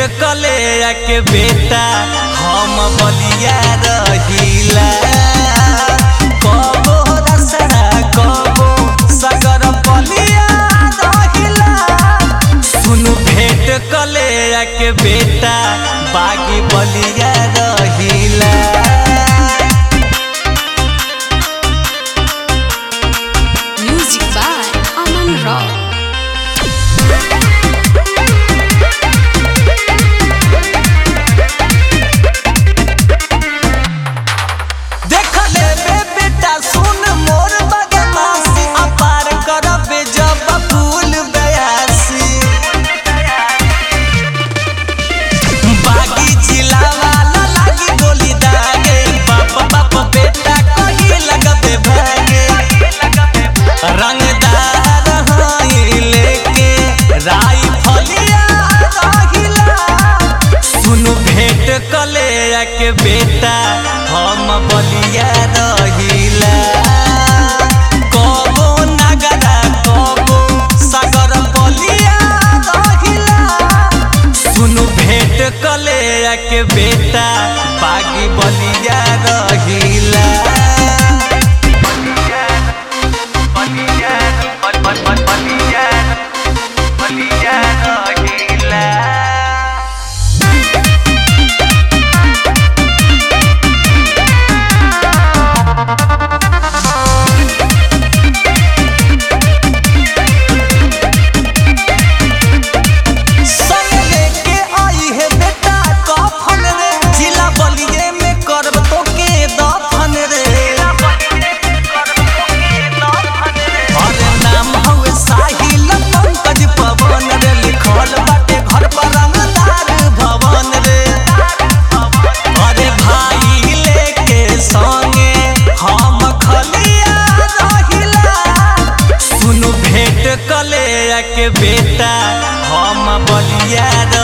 कले के बेटा हम बलिया रहिला कबो रसड़ा कबो सगर बलिया रहिला सुनु भेंट कले के बेटा बागी बलिया रहिला Music by Aman Rao. देख ले बे बेटा सुन मोर बदमाशी अपार करबे जब फूल बयासी बागी जिला वाला लागी गोली दागे बाप बाप बेटा कही लगबे भागे रंगदार हाई लेके राई फलिया रहिला सुनु भेंट कले के बेटा हम बलिया रहिला कबो नगरा कबो सागर बलिया रहिला सुनु भेंट कले के बेटा बागी बलिया रहिला बलिया बलिया बलिया रहिला संग लेके आई है बेटा कफन रे जिला बलिए में करब तो के दफन रे अरे नाम हवे साहिल पंकज पवन रे लिखल बाटे घर पर रंगदार भवन रे अरे भाई लेके संगे हम खलिया रहिला सुनु भेंट कले के बेटा हम बलिया